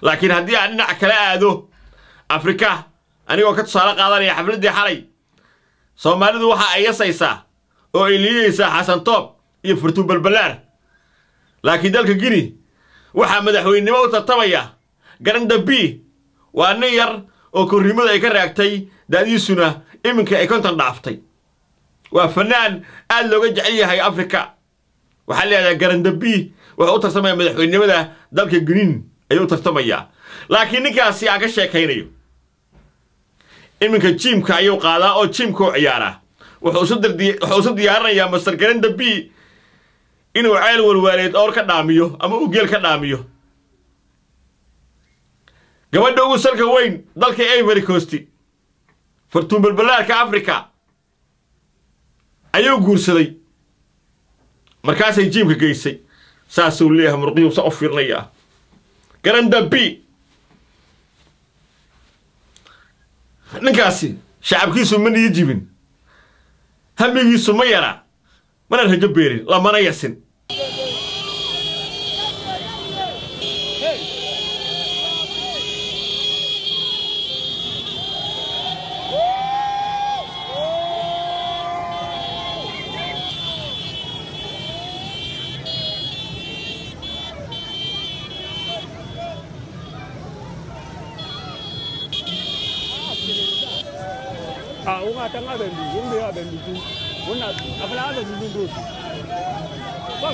laakiin haddii aan dhinac kala aado afrika anigoo ka tusaale qaadanaya xafladdii xalay soomaalidu waxa ay yasaysaa oo ay liidaysaa xasan toob iyo furtuun balballaar laakiin dalka gini waxaa madaxweynenimo u tartamaya garanda b waa nin yar oo korrimadu ay ka raagtay da'diisuna iminka ay konton dhaaftay waa fanaan aad looga jecel yahay afrika waxaa leedahay garanda b wuxuu u tartamaya madaxweynenimada dalka giniin ayuu u tartamayaa laakiin ninkaasi aan ka sheekaynayo iminka jiimka ayuu qaadaa oo jiimka u ciyaaraa wuxuu isu diyaarinayaa master garanda b inuu ceel walwaaleed oor ka dhaamiyo ama uu geel ka dhaamiyo gabadha ugu salka weyn dalka ivory coast fartuun balballaarka africa ayuu guursaday markaasay jiimka geysay saasuu leeyahay murqiyuu sa u fiirinayaa garanda b ninkaasi shacabkiisu ma niyo jibin hamigiisu ma yara mana rajo beerin lamana yasin a unga tanga da ndi unga ya da ndi una abla da ndi ndo bas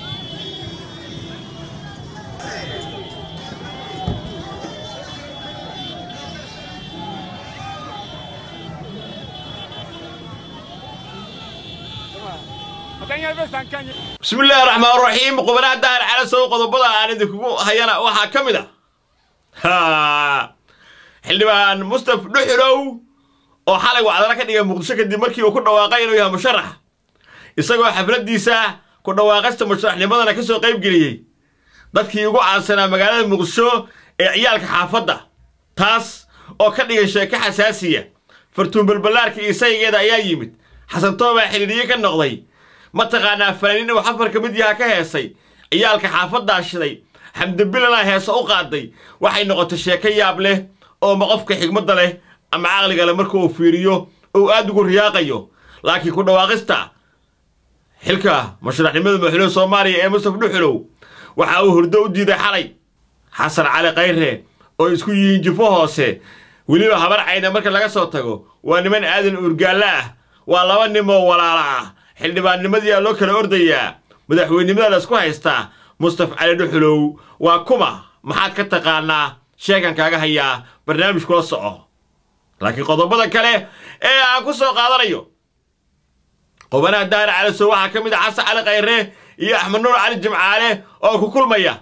Atanya be sankanye bismi illaahi raxmaan raxiim qubanaha daar cala sow qodobada aan idinkugu hayana waxaa ka mid a xildhibaan mustaf dhuxulow oo xalay wacdana ka dhigay muqdisho kadib markii uu ku dhawaaqay inuu yahay musharax isagoo xafladdiisa ku dhawaaqasta musharaxnimadana ka soo qayb geliyey dadkii ugu caansanaa magaalada muqdisho ee ciyaalka xaafadda taas oo ka dhigay sheeko xasaasiya fartuun balballaarka iyo saygeeda ayaa yimid xasan toobaa xidhiidhiye ka noqday mataqaanaa fanaaniin uu xafar ka mid yaha ka heesay ciyaalka xaafaddaa shiday xamdibilana heese u qaaday waxay noqotay sheeko yaab leh oo ma qofka xigmadda leh ama caqliga leh marka uu fiiriyo uu aad ugu riyaaqayo laakiin ku dhawaaqista xilka mashruucnimada madaxweynaha soomaaliya ee mustaf dhuxulow waxa uu hurdo u diiday xalay xasan cali khayre oo isku yihiin jifo hoose weliba habar cayna marka laga soo tago waa niman aadan uurgaallo ah waa laba nimoo walaala ah xildhibaannimadiyaa loo kala ordayaa madaxweynenimada la isku haystaa mustaf cali dhuxulow waa kuma maxaad ka taqaanaa sheekan kaaga hayaa barnaamij kula soco laakiin qodobada kale ee aan ku soo qaadanayo qobanaha daara calasow waxaa ka mid ah xasan cali khayre iyo axmed nuur cali jimcaale oo ku kulmaya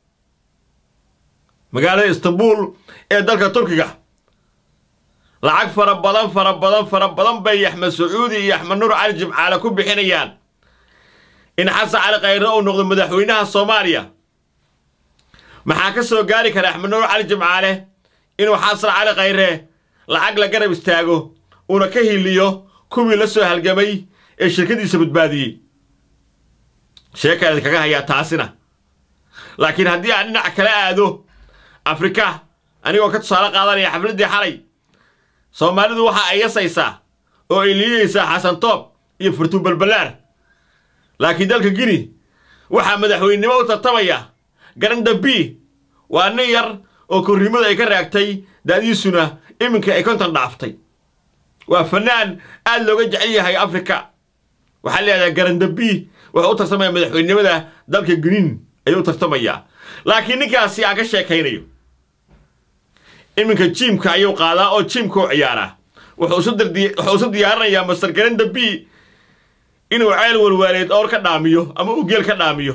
magaalada istanbuul ee dalka turkiga lacag fara badan fara badan fara badan bay axmed sacuudi iyo axmed nuur cali jimcaale ku bixinayaan in xasan cali khayre uu noqdo madaxweynaha soomaaliya maxaa ka soo gaari kara axmed nuur cali jimcaale inuu xasan cali khayre lacag la garab istaago uuna ka hiliyo kuwii la soo halgamay ee shirkadiisa badbaadiyey sheekaan idinkaga hayaa taasina laakiin haddii aan dhinac kala aado afrika anigoo ka tusaale qaadanaya xafladdii xalay soomaalidu waxa ay yasaysaa oo ay liidaysaa xasan toob iyo furtuun balballaar laakiin dalka gini waxaa madaxweynenimo u tartamaya garanda b waa nin yar oo korrimadu ay ka raagtay da'diisuna iminka ay konton dhaaftay waa fanaan aad looga jecel yahay afrika waxaa leedahay garanda b wuxuu u tartamaya madaxweynenimada dalka giniin ayuu u tartamayaa laakiin ninkaasi aan ka sheekaynayo iminka jiimka ayuu qaadaa oo jiimka u ciyaaraa wuxuu isu diyaarinayaa master garanda b inuu ceel walwaaleed oor ka dhaamiyo ama uu geel ka dhaamiyo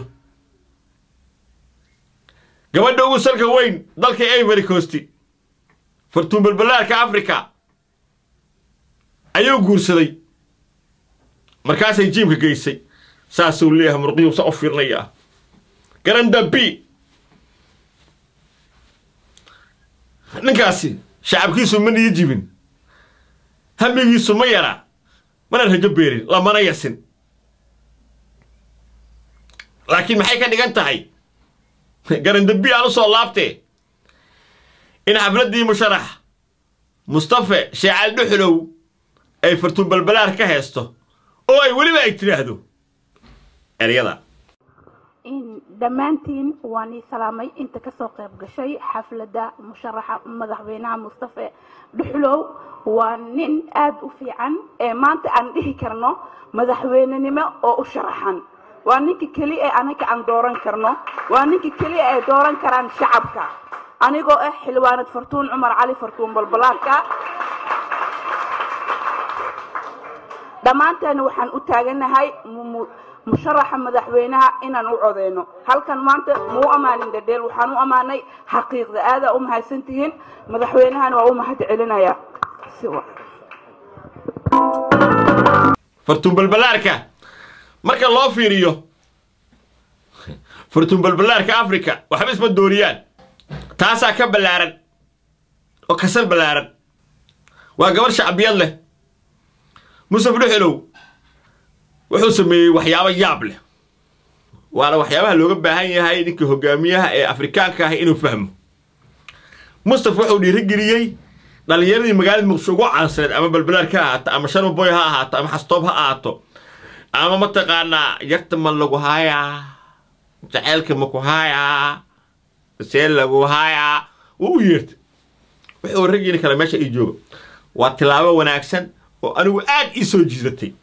gabadha ugu salka weyn dalka ivory coast fartuun balballaarka africa ayuu guursaday markaasay jiimka geysay saasuu leeyahay murqiyuu sa u fiirinayaa garanda b ninkaasi shacabkiisu ma niyo jibin hamigiisu ma yara mana rajo beerin lamana yasin laakiin maxay ka dhigan tahay garanda b aan u soo laabtee in xafladdii musharax mustafe sheecaal dhuxulow ay fartuun balbalaar ka heesto oo ay weliba ay tidhaahdo eryada dhammaantiin waan ii salaamay inta kasoo qayb gashay xafladda musharaxa madaxweynaha mustafe dhuxulow waa nin aada u fiican ee maanta aan dhihi karno madaxweynenimo oo u sharaxan waa ninka keli ee anaga aan dooran karno waa ninka keliya ay dooran karaan shacabka anigoo ah xildhibaanad fartuun cumar cali fartuun balbalaarka dhammaanteena waxaan u taaganahay musharaxa madaxweynaha inaan u codeyno halkan maanta mau amaanin dhadheel waxaan u ammaanay xaqiiqda aadaa u mahadsantihiin madaxweynahana waa u mahad celinaya fartuun balbalaarka marka loo fiiriyo fartuun balbalaarka africa waxba isma dooriyaan taasaa ka ballaaran oo kasal ballaaran waa gabar shacbiyad leh musaf dhuxulow wuxuu sameeyey waxyaabo yaab leh waana waxyaabaha looga baahan yahay ninkii hogaamiyaha ee afrikaanka ah inuu fahmo mustaf wuxuu dhiirigeliyey dhallinyaradii magaalada muqdisho ugu caansaneed ama balbalaarka ha ahaato ama sharmaboy ha ahaato ama xastoob ha ahaato ama mataqaanaa yarta ma lagu haayaa jaceylka maku haayaa see lagu haayaa wuu u yeertay wuxuu raggiina kale meesha ii jooga waa tilaabo wanaagsan oo anigu aad ii soo jiidatay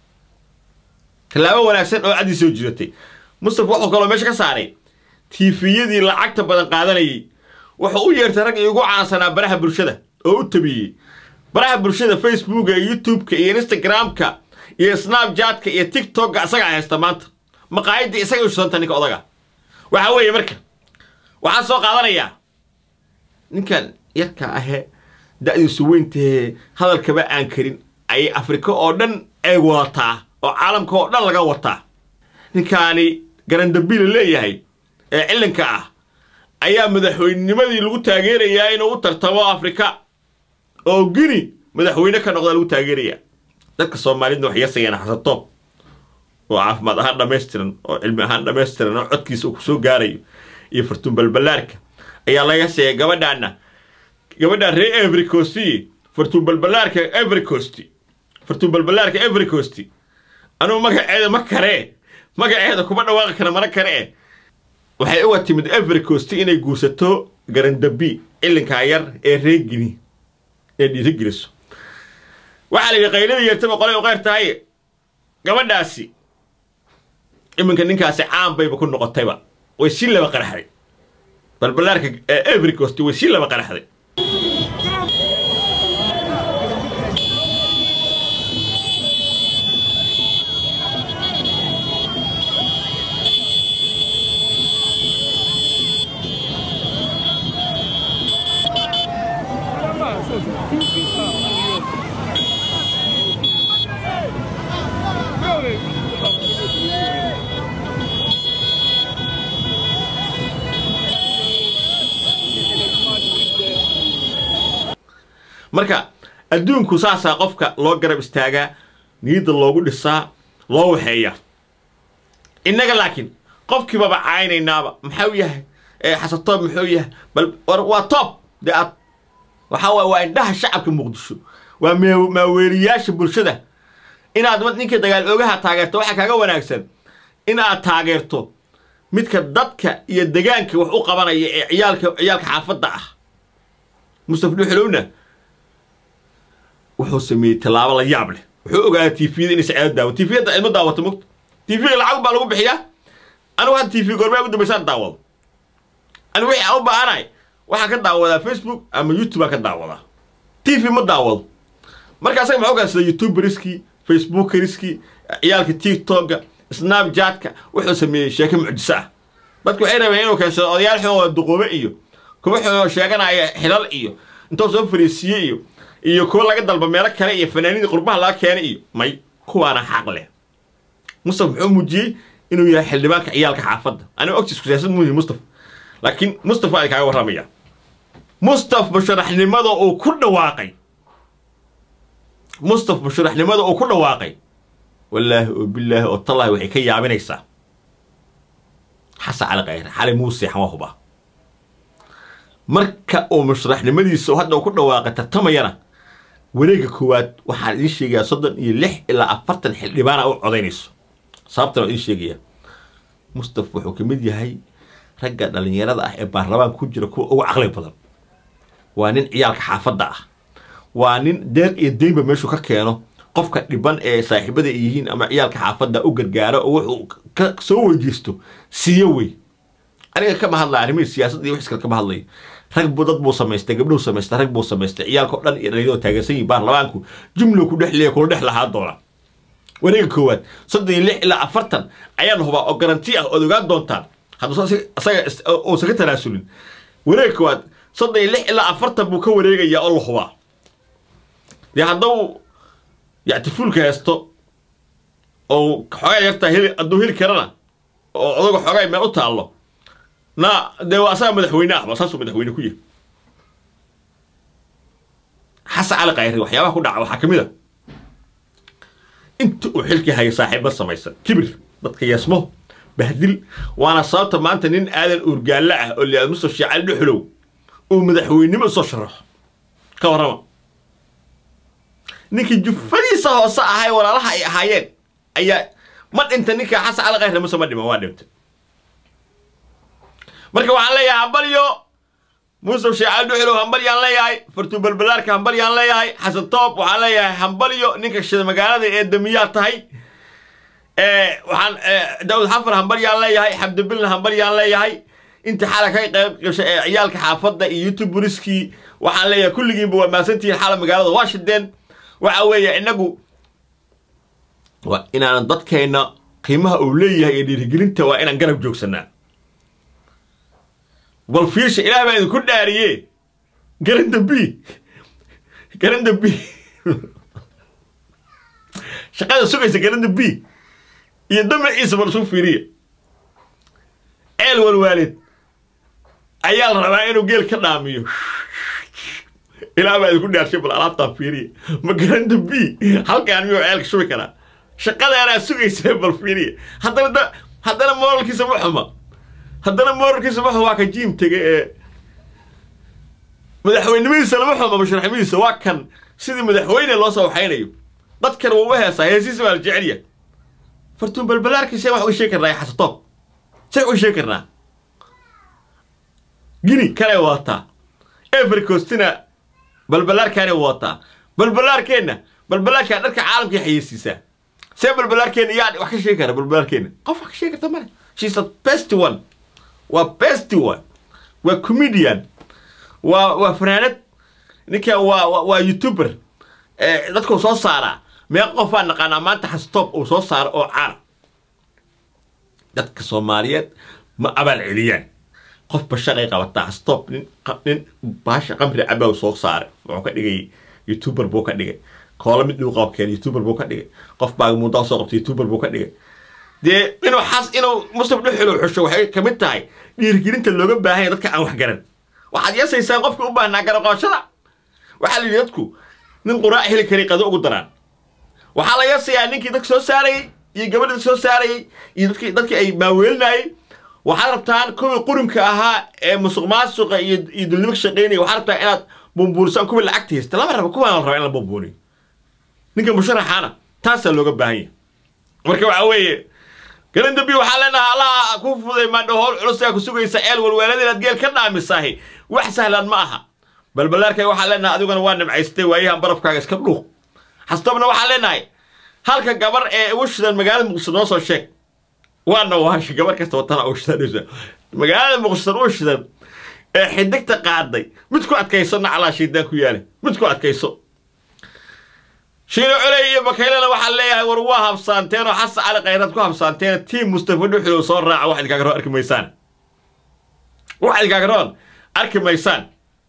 tilaabo wanaagsan oo aad ii soo jiidatay mustafa wuxuu kaloo meesha ka saaray tiifiyadii lacagta badan qaadanayay wuxuu u yeertay rag iigu caansanaa baraha bulshada oo u tabiyey baraha bulshada facebooka iyo youtubeka iyo instagramka iyo snapjatka iyo tiktokka isagaa haysta maanta maqaayaddii isaga u shusanta ninka odaga waxaa weeye marka waxaan soo qaadanayaa ninkan yarka ahee da'diisu weyntahee hadalkaba aan karin ayay afrika oo dhan ay wadataa oo caalamka oo dhan laga wataa ninkaani garandabiila leeyahay ee cilanka ah ayaa madaxweynenimadii lagu taageerayaa inuu u tartamo afrika oo gini madaxweyne ka noqda lagu taageerayaa dadka soomaalidna waxay yasayaan xasatoob oo caafimaad ahaan dhammaystiran oo cilmi ahaan dhammaystiran oo codkiisa uu ku soo gaarayo iyo fartuun balbalaarka ayaa laga seeyay gabadhaana gabadhaan ree everycosti fartuun balbalaarka everycosti fartuun balbalaarka everycosti anugu magaceeda ma karee magaceeda kuma dhawaaqi kara mana kare waxay uga timid everycosti inay guursato garandabi cilinkaa yar ee reegini inay dhiirigeliso waxaa la yidhi qayladii yeertaba qolay u qeyr tahay gabadhaasi iminka ninkaasi caan bayba ku noqotayba way sii laba qaraxday balbalaarka everycost way sii laba qaraxday marka adduunku saasaa qofka loo garab istaagaa niyadda loogu dhisaa loo waxeeyaa innaga laakiin qofkiibaba caynaynaaba maxau yahay xasatoob muxuu yahay bal waa toob dee aad waxaa waay waa indhaha shacabka muqdisho waa maaweeliyaasha bulshada inaad ninka dagaal oogaha taageerto waxaa kaaga wanaagsan in aad taageerto midka dadka iyo degaanka wax u qabanaya ee ciyaalka ciyaalka xaafadda ah mustaf dhuxulowna wuxuu sameeyey tallaabo la yaab leh wuxuu ogaaday tviyada inay saceedo daawo tviyada cidma daawato mogta tv lacag baa lagu bixiyaa anigu hadda tv goormaa ugu dambaysaan daawado anigu wixii aan u baahanahay waxaan ka daawadaa facebook ama youtube aan ka daawadaa tv ma daawado marka asaga maxuu gaasada youtuberskii facebookeriskii ciyaalka tiktokga snapjatka wuxuu sameeyey sheeko mucjiso ah dadku waxay rabeen inuu keensado odayaal xoo duqoobe iyo kuwa xoo sheeganaya xilal iyo intuu soo fariisiiye iyo iyo kuwa laga dalba meelo kale iyo fanaaniinii qurbaha laga keenay iyo may kuwaana xaq leh mustaf muxuu muujiyey inuu yahay xildhibaanka ciyaalka xaafadda aniga ogtiisku siyaasad muuyi mustaf laakiin mustaf waa kaaga warramaya mustaf musharaxnimada uu ku dhawaaqay mustaf musharaxnimada uu ku dhawaaqay wallaahi oo bilaahi oo tallaahi waxay ka yaabinaysaa xasan cali khayre xali muuse xama huba marka uu musharaxnimadiisa hadda uu ku dhawaaqa tartamayana wareegga koowaad waxaan idiin sheegayaa soddon iyo lix ilaa afartan xildhibaana u codaynayso sababtan waa idiin sheegayaa mustaf wuxuu ka mid yahay ragga dhallinyarada ah ee baarlamaan ku jira kuwa ugu caqli badan waa nin ciyaalka xaafadda ah waa nin deeq iyo deynba meeshuu ka keeno qofka dhiban ee saaxiibada ay yihiin ama ciyaalka xaafadda u gargaaro oo wuxuu ka soo weydiisto siiyo wey aniga kama hadlaya arrimihii siyaasadda iyo wixis kale kama hadlayo rag buu dad buu samaystay gabdhuhu samaystay rag buu samaystay ciyaalkao dhan iyo dhalinyaradu taageersan yihin baarlamaanku jumlo ku dhex leeya kula dhex lahaa doona wareega koowaad soddon iyo lix ilaa afartan ayaan hubaa oo garanti ah ood ogaan doontaan hadduu isaga uusan ka tanaasulin wareega koowaad soddon iyo lix ilaa afartan buu ka wareegayaa oo la hubaa dee hadduu yactifuulka haysto oo xoogaa yartaa heli hadduu heli karana oo odaga xoogaa meel u taallo na dee waa asaga madaxweyne ahba saasuu madaxweyne ku yahay xasan cali kayri waxyaabaha ku dhaca waxaa ka mid a inta uu xilkii haya saaxiiba samaysan kibir dadka yeesmo bahdil waana sababta maanta nin aadan uurgaalle ah oo liaad mustaf shiicali dhuxulow uu madaxweynimo usoo sharaxo ka warrama ninkii jufadiisa hoose ahay walaalaha ay ahaayeen ayaa ma dhinta ninka xasan cali kayri muse ma dhima waa dhintay marka waxaan leeyahay hambalyo muusuf sheecali dhuxulow hambalyaan leeyahay fartuu balbalaarka hambalyaan leeyahay xasan toob waxaan leeyahay hambalyo ninka shida magaalada ee damiyaa tahay waxaan daawud xafar hambalyaan leeyahay xabdibilna hambalyaan leeyahay inta xala ka qayb gashay ee ciyaalka xaafadda iyo youtube buriskii waxaan leeyahay kulligiinba waa maasantihiin xala magaalada washington waxa weeye inagu waa inaanan dadkeenna qiimaha uu leeyahay iyo dhiirigelinta waa inaan garab joogsanaa bal fiirsha ilaah baa idinku dhaariye garanda b garanda b shaqada sugaysa garanda b iyo damaciisa bal isu fiiriya ceel walwaalid ayaa la rabaa inuu geel ka dhaamiyo ilaah baa idinku dhaarshay bal alaabtaan fiiriya ma garanda b halkaan miyuu ceelka shubi karaa shaqadaanaa sugaysa bal fiiriya haddana da haddana mooralkiisa ma xuma haddana mooralkiisa ma xuma waa ka jiim tege ee madaxweynimadiisa lama xuma musharaxnimadiisa waa kan sidii madaxweyne loo soo waxaynayo dadkan wuu u heesaa heesiisa baa la jecelya fartuun balbalaarkii see wax uga sheegi karnaa xasatoob see uga sheegi karnaa gini kanay wadataa evercostina balbalaarkaanay wadataa balbalaarkeenna balbalaarkaa dharka caalamkay xayeysiisaa see balbalaarkeenna yaa wax ka sheegi kara balbalaarkeenna qof wax ka sheegi karta male she's the best one waa best one waa comedian waa waa fanaanad ninkan waa waa youtuber dadkuu soo saaraa meeqa qofaa naqaanaa maanta xastoob uu soo saaro oo caana dadka soomaaliyeed ma abaal celiyaan qofba shalay qabataa xastoob nin nin baasha qamri cabaa soo saaray wuxuu ka dhigay youtuber buu ka dhigay koola mid dhuu qabkeen youtuber buu ka dhigay qof baa muudaa soo qabtay youtuber buu ka dhigay dee inuu xas inuu mustaf dhuxulow xusho waxay ka mid tahay dhiirigelinta looga baahanya dadka aan wax garan waxaad yeesaysaan qofka u baahnaa garaqoonshada waxaa la yidhi dadku nin quraac heli karay qado ugu daraan waxaa la yeesayaa ninkii dadka soo saarayey iyo gabadha dadka soo saarayey iyo dadkii dadkii ay maaweelinayey waxaad rabtaan kuwii qurunka ahaa ee musuq maasuqa iyo iyo dulnimo ka shaqaynaya waxaad rabtaa inaad bumbuurisaan kuwii lacagta haysta lama rabo kuwaan la raba in la bumbuuriyo ninka musharaxaana taasaa looga baahan yahay marka waxaa weeye galandambi waxaa leenahay allaha ku fuday maadho howl culusaa ku sugaysa ceel walwaalada inaad geel ka dhaamisaahi wax sahlan ma aha balbalaarkay waxaa leenahay adiguna waa nimcaystay waayahan barafkaaga iska dhuuq xastobna waxaa leenahay halka gabar ee ugu shidan magaalada muqdisho noo soo sheeg waana waasha gabar kasta watana ugu shidan magaalada muqdisho ugu shidan ee xidigta qaaday mid ku adkayso naclaa shiidaan ku yaale mid ku adkayso shiino culey iyo bakaylena waxaa leeyahay war waa habsaanteen oo xasan cali khayraad ku habsaanteen tiim mustafa dhuxulow soo raaca wax idinkaagaroon arki maysaan wax idinkaagaroon arki maysaan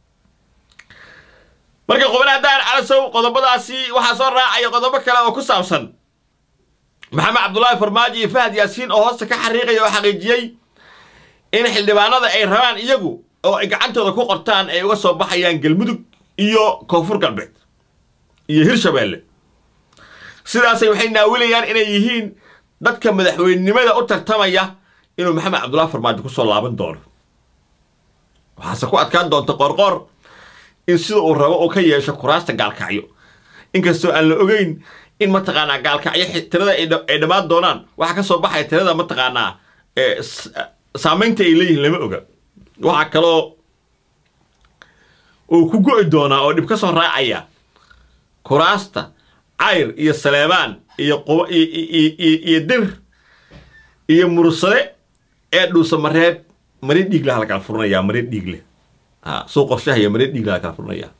marka qubanaha daar calasow qodobadaasi waxaa soo raacaya qodobo kale oo ku saabsan maxamed cabdullaahi farmaajo iyo fahad yaasiin oo hoosta ka xariiqaya oo xaqiijiyey in xildhibaanada ay rabaan iyagu oo ay gacantooda ku qortaan ay uga soo baxayaan galmudug iyo koonfur galbeed iyo hirshabeelle sidaasay waxay naawilayaan inay yihiin dadka madaxweynenimada u tartamaya inuu maxamed cabdullaahi farmaajo ku soo laaban doono waxaase ku adkaan doonta qorqor in sida uu rabo uu ka yeesho kuraasta gaalkacyo inkastoo aan la ogeyn in mataqaanaa gaalkacyo tirada ay dhammaan doonaan waxaa ka soo baxaya tirada mataqaanaa saamaynta ay leeyihiin lama oga waxaa kaloo uu ku go'i doonaa oo dhib ka soo raacaya kuraasta cayr iyo saleebaan iyo iyo dir iyo mursade ee dhuusa mareeb mari dhiigle ha la kala furinayaa mari dhiigle suu qorshahaya mari dhiigle ha la kala furinayaa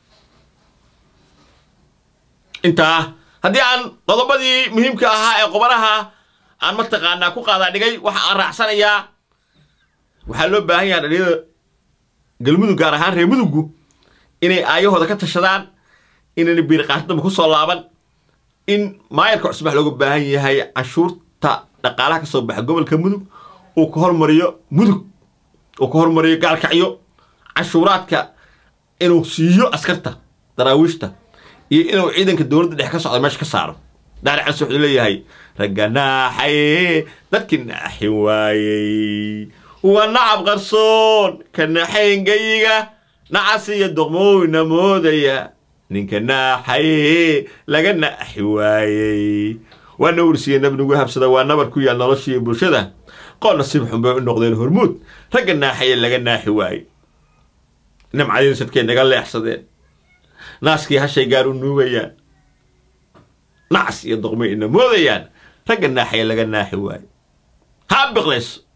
intaa haddii aan qodobadii muhiimka ahaa ee qobanaha aan mataqaanaa ku qaadaa dhigay waxa aan raacsanayaa waxaa loo baahan yaha dhalinyada galmudug gaar ahaan reer muduggu inay aayahooda ka tashadaan inayna biirqaashdamba ku soo laaban in maayarka cusbax looga baahan yahay canshuurta dhaqaalaha ka soo baxa gobolka mudug uu ka hormariyo mudug uu ka hormariyo gaalkacyo canshuuraadka inuu siiyo askarta daraawiishta iyo inuu ciidanka dowladda dhex ka socda meesha ka saaro daari cans wuxuu leeyahay ragga naaxaye dadkii naaxin waayey waa nacab qarsoon ka naxayn gayiga nacas iyo doqmowna moodaya ninka naaxaye laga naaxi waayey waa nawrsiya nabnigu habsada waa nabar ku yaal noloshiiyo bulshada qool nasiib xun bay u noqdeen hormuud ragga naaxaye laga naaxi waayey nimcadiin sadkay naga leexsadeen naaskii hashay gaar u nuugayaan nacas iyo doqmay ina moodayaan ragga naaxaye laga naaxi waayo ha biqlayso